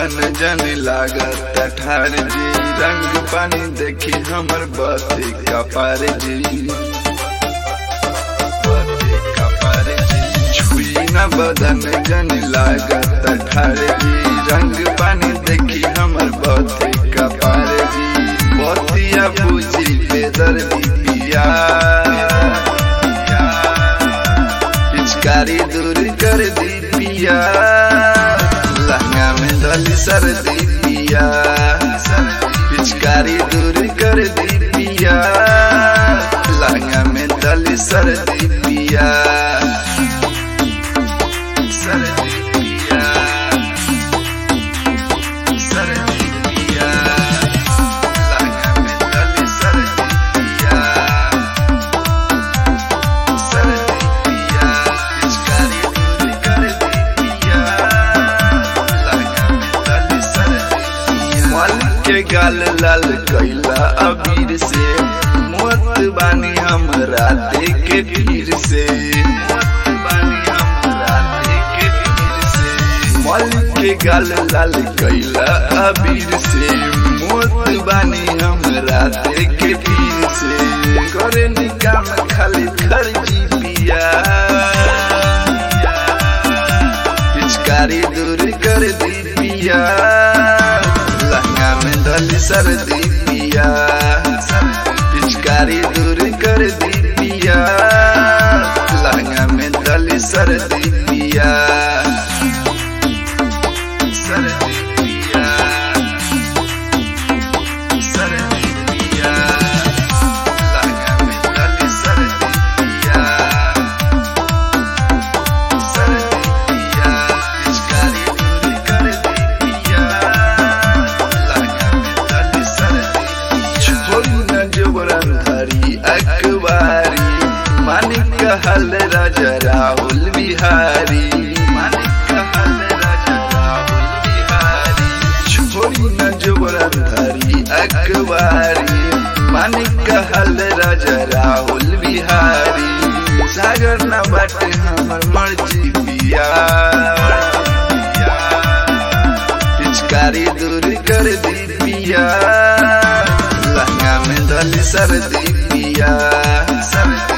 बदन जन लागत ठार जी रंग पानी देखी हमर बसे कपार जी बसे कपार जी छुई न बदन जन लागत ठार जी रंग पानी देखी हमर बसे कपार जी बतिया पूछी बेदर्दी पिया पिचकारी दूर कर दी पिया लहंगा में दली सर्दी पिया पिचकारी दूर कर दी पिया लहंगा में दली सर्दी पिया सर्दी पिया सर्दी पिया लहंगा में दली सर्दी पिया सर्दी पिया पिचकारी दूर कर दी पिया लहंगा में दली सर्दी पिया मल के गाल लाल कैला अबीर से मोत बानी हम राते के पीर से मोत बानी हम राते के पीर से मल के गाल लाल कैला अबीर से मोत बानी हम राते के पीर से करे निकाम खाली खर्ची पिया पिचकारी दूर कर दी पिया लहंगा में दली सर्दी पिया पिचकारी दूर कर दी पिया लहंगा में दली सर्दी पिया सर्दी पिया सर्दी पिया लहंगा में दली सर्दी पिया सर्दी पिया पिचकारी दूर कर दी पिया लहंगा में दली सर्दी छोड़ी न जबरन धरी अखबारी मानिक हल राजा राहुल बिहारी मानिक हल राजा राहुल बिहारी छोड़ी न जबरन धरी अखबारी मानिक हल राजा राहुल बिहारी सागर न बाटे हमर मर्जी पिया पिचकारी दूर कर दी पिया लहंगा में दली सर्दी पिया सर्दी